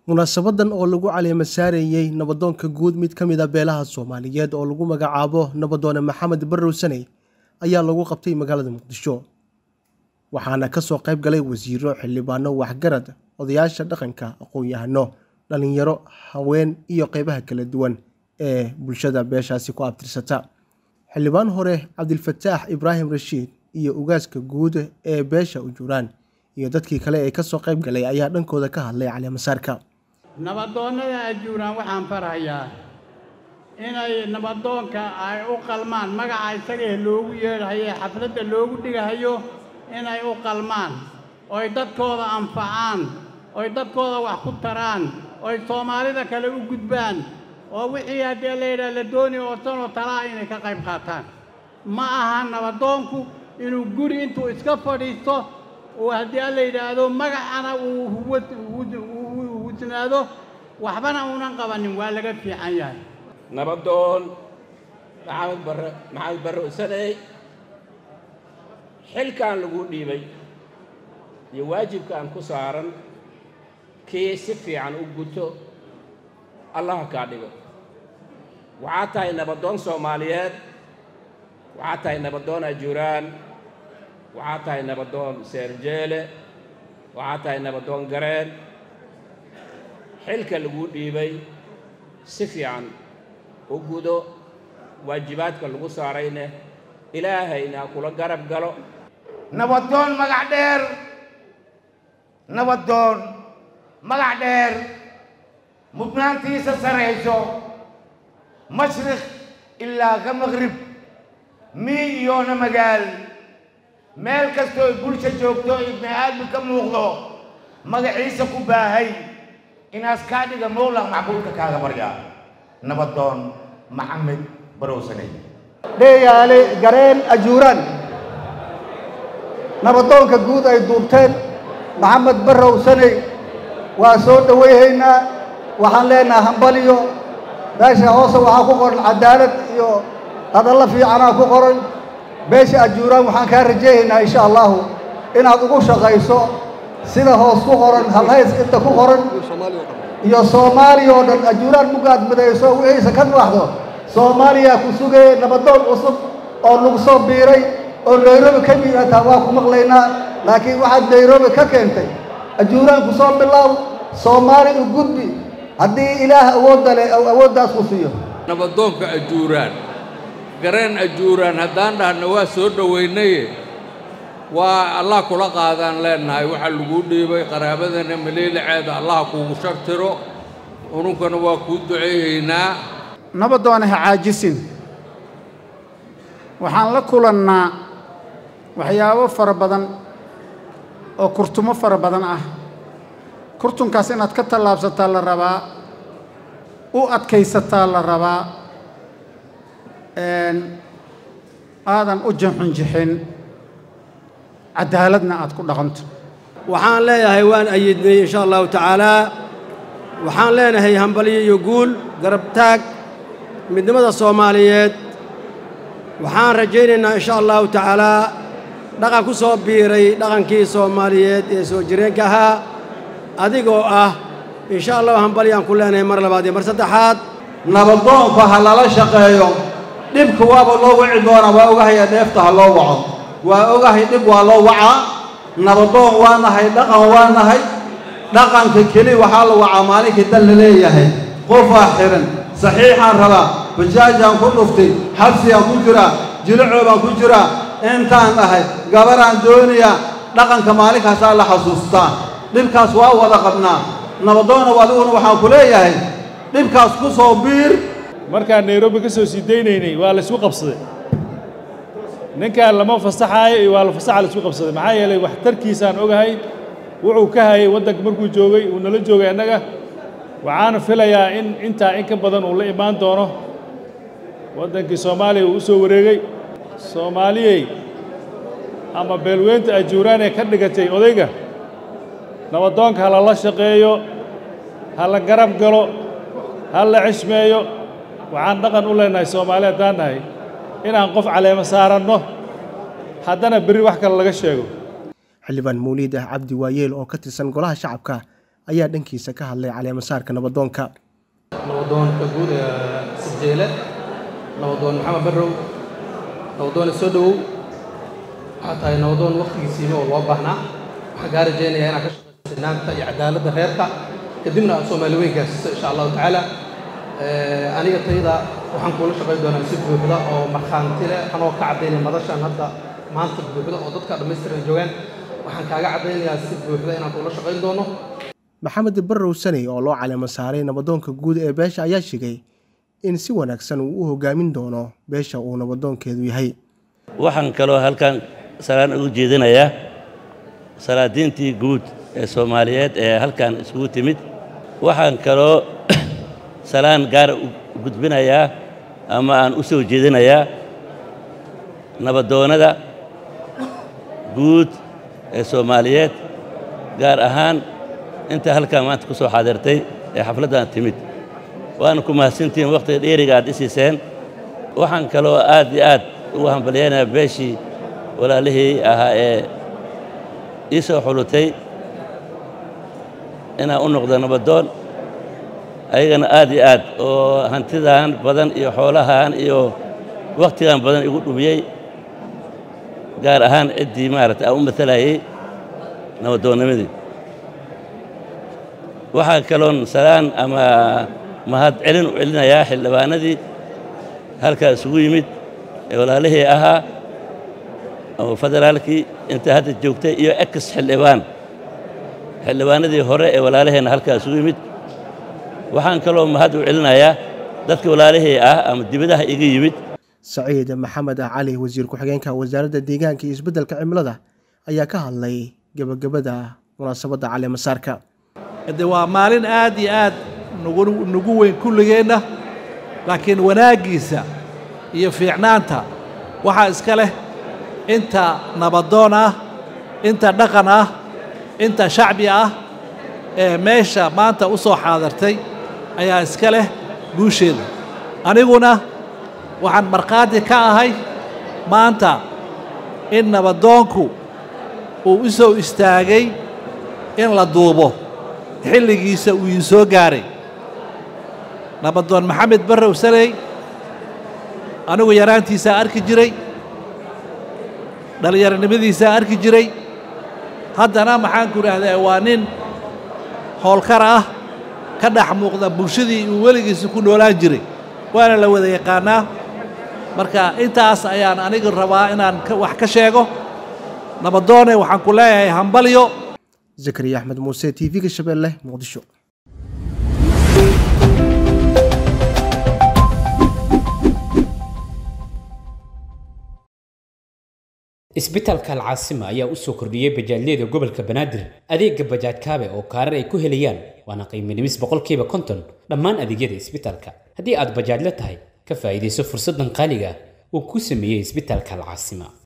munaasabadan oo lagu caleema saarayey nabadoonka guud mid ka mid a beelaha soomaaliyeed oo lagu magacaabo nabadoone maxamed barrow saney ayaa lagu qabtay magaalada muqdisho waxaana kasoo qayb galay wasiiro xildhibaano waxgarad odayaasha dhaqanka aqoon-yahano dhalinyaro haween iyo qeybaha kala duwan ee bulshada beeshaasi ku abtirsata xildhibaan hore cabdilfataax ibraahim rashiid iyo ugaaska guud ee beesha ujuuraan iyo dadkii kale ee kasoo qayb galay ayaa dhankooda ka hadlay caleemasaarka nabadoonnada ajuuraan waxaan farayaa inay nabadoonka ay u qalmaan magaca isagee loogu yeedhayo ee xafladda loogu dhigahayo inay u qalmaan oy dadkooda anfacaan oy dadkooda wax ku taraan oy soomaalida kale u gudbaan oo wixii haddii layidhaha la doonaya oo sanoo talaa inay ka qayb qaataan ma aha nabadoonku inuu guri intuu iska fadhiisto uu haddii a la yidhaahdo magacana uu husnaado waxbana uunan qabanin waa laga fiican yahay nabadoon maxamed barre maxamed barre usaney xilkaan lagu dhiibay iyo waajibkaan ku saaran kii si fiican u guto allaha kaa dhigo waxaad tahay nabadoon soomaaliyeed waxaad tahay nabadoon ajuuraan waxaad tahay nabadoon seerjeele waxaad tahay nabadoon gareen xilka lagu dhiibay si fiican u gudo waajibaadka lagu saarayne ilaahayna kula garab galo nabadoon magac dheer nabadoon magac dheer mudnaantiisa sarayso mashriq ilaa ka maqrib mii iyoona magaal meel kastooy bulsha joogto ibni aadmi ka muuqdo magaciisa ku baahay inaas kaa dhiga mowlaq macbuudka kaaga baryaa nabadoon maxamed barowsaney dheeyaale gareen ajuuraan nabadoonka guud ay duubteen maxamed barrow saney waa soo dhowayhaynaa waxaan leenaha hambaliyo meesha hoose waxaa ku qoran cadaalad iyo hadallo fiicanaa ku qoran beesha ajuuraan waxaan kaa rajaynaynaa insha allahu inaad ugu shaqayso sida hoos ku qoran halhays inta ku qoran iyo soomaaliya oo dhan ajuuraan mugaad midayso wixiisa ka baxdo soomaaliya ku sugaya nabadoon cusub oo lagu soo biiray oo nairobi ka mid ataa waa ku maqlaynaa laakiin waxaad nairobi ka keentay ajuuraan ku soo bilaaw soomaali u gudbi haddii ilaah awoodda leh ou awooddaas ku siiyo nabadoonka ajuuraan gareen ajuuraan haddaan dhahna waa soo dhowaynaye waa allah kula qaadaan leennahay waxaa laguu dhiibay qaraabadana maliiliceeda allaha kuugu shartiro ununkana waa kuu duceeyaynaa nabadoona ha caajisin waxaan la kulannaa waxyaabo fara badan oo kurtumo fara badan ah kurtunkaas inaad ka tallaabsataa la rabaa u adkaysataa la rabaa aadan u janxunjixin cadaaladna aad ku dhaqanto waxaan leeyahay waan ayidnay insha allahu tacaalaa waxaan leenahay hambalyo iyo guul garab taag midnimada soomaaliyeed waxaan rajaynaynaa insha allahu tacaalaa dhaqan ku soo biiray dhaqankii soomaaliyeed ee soo jireenka ahaa adigoo ah insha allahu hambalyaan ku leenahay mar labaad iyo mar saddexaad nabadoonku ha lala shaqeeyo dhibka waaba loo wici doonaa waa ogahaya dheefta ha loo waco waa ogahay dhib waa loo wacaa nabadoon waa nahay dhaqan waa nahay dhaqanka keli waxaa la wacaa maalinkii dal la leeyahay qofaa xihan saxiixaan rabaa bajaajaan ku dhuftay xabsigaan ku jiraa jilacoobaan ku jiraa intaan dhahay gabaraan doonayaa dhaqanka maalinkaasaa la xasuustaa dhibkaas waa wada qabnaa nabadoona adiguna waxaan ku leeyahay dhibkaas ku soo biir markaan nairobi ka soo sii daynaynay waa la isku qabsaday ninkaan lama fasaxaayo iyo waa la fasaxa la isku qabsaday maxaa yeelay waxtarkiisaan ogahay wuxuu ka hayay waddanka markuu joogay uu nala joogay annaga waxaana filayaa in intaa in ka badan uu la imaan doono waddankii soomaaliya uu u soo wareegay soomaaliyey ama beelweynta ajuuraan ee ka dhigatay odayga nabadoonka ha lala shaqeeyo ha la garab galo ha la cishmeeyo waxaan dhaqan u leenahay soomaali haddaan nahay inaan qof caleemo saaranno haddana berri wax kale laga sheego xildhibaan mawliid ah cabdi waayeel oo ka tirsan golaha shacabka ayaa dhankiisa ka hadlay caleemasaarka nabadoonka nabadoonka guud ee sibjeele nabadoon maxamed barrow nabadoone soo dhowow waxaa tahay nabadoon wakhtigiisiima oo loo baahnaa waxaan kaa rajaynayaa inaad ka shaqayso sinaanta iyo cadaaladda reerka kadibna aad soomaali weyn gaarsiiso insha allahu tacaala aniga tayda waxaan kuula shaqayn doonaa si buuxda oo markhaanti leh anoo ka caddaynaya madashan hadda maanta buuxda oo dadka dhammaystiran joogaan waxaan kaaga caddaynayaa si buuxda inaan kuula shaqayn doono maxamed barrow saney oo loo caleemo saaray nabadoonka guud ee beesha ayaa sheegay in si wanaagsan uu u hogaamin doono beesha uu nabadoonkeedu yahay waxaan kaloo halkan salaan ugu jeedinayaa salaadiintii guud ee soomaaliyeed ee halkan isugu timid waxaan kaloo salaan gaara u gudbinayaa ama aan u soo jeedinayaa nabadoonnada guud ee soomaaliyeed gaar ahaan inta halkan maanta ku soo xaadirtay ee xafladdan timid waana ku mahadsantihiin wakhtiga dheeriga aad isiiseen waxaan kaloo aad iyo aad ugu hambalyaynayaa beeshii walaalihii ahaa ee ii soo xulutay inaan u noqdo nabadoon ayagana aad iyo aad oo hantidan badan iyo xoolahan iyo wakhtigan badan igu dhumiyey gaar ahaan ciddii maaragtay aan u matalayay nabadoonnimadii waxaa kaloon salaan ama mahad celin u celinayaa xildhibaanadii halkaa isugu yimid ee walaalihii ahaa oo federaalkii inta hadda joogtay iyo ex xildhibaan xildhibaanadii hore ee walaalaheenna halkaa isugu yimid waxaan kaloo mahad u celinayaa dadka walaalihii ah ama dibadaha iga yimid saciid maxamed cali wasiir ku-xigeenka wasaaradda deegaanka iyo isbeddelka cimilada ayaa ka hadlay gebagabada munaasabadda caleemasaarka de waa maalin aad iyo aad nugu nugu weyn kulligeenna laakiin wanaaggiisa iyo fiicnaanta waxaa iska leh inta nabadoon ah inta dhaqan ah inta shacbi ah ee meesha maanta u soo xaadartay ayaa iska leh guusheeda aniguna waxaan markhaati ka ahay maanta in nabadoonku uu u soo istaagay in la duubo xilligiisa uu ii soo gaaray nabadoon maxamed barrow saney anigu yaraantiisaa arki jiray dhallinyaronimadiisaa arki jiray haddana maxaanku idhaahdaa waa nin howlkar ah ka dhex muuqda bulshadii uu weligiisa ku noolaan jiray waana la wada yaqaannaa marka intaas ayaan aniga rabaa inaan wax ka sheego nabadoone waxaan ku leeyahay hambalyo zakariya axmed muuse t v-ga shabeelle muqdisho isbitaalka alcaasima ayaa u soo kordhiyey bajaajyada gobolka banaadir adeega bajaaj kaabe oo kaarar ay ku helayaan waana qiimo dhimis boqolkiiba konton dhammaan adeegyada isbitaalka haddii aad bajaajla tahay ka faa'iidayso fursaddan qaaliga uu ku sameeyey isbitaalka alcaasima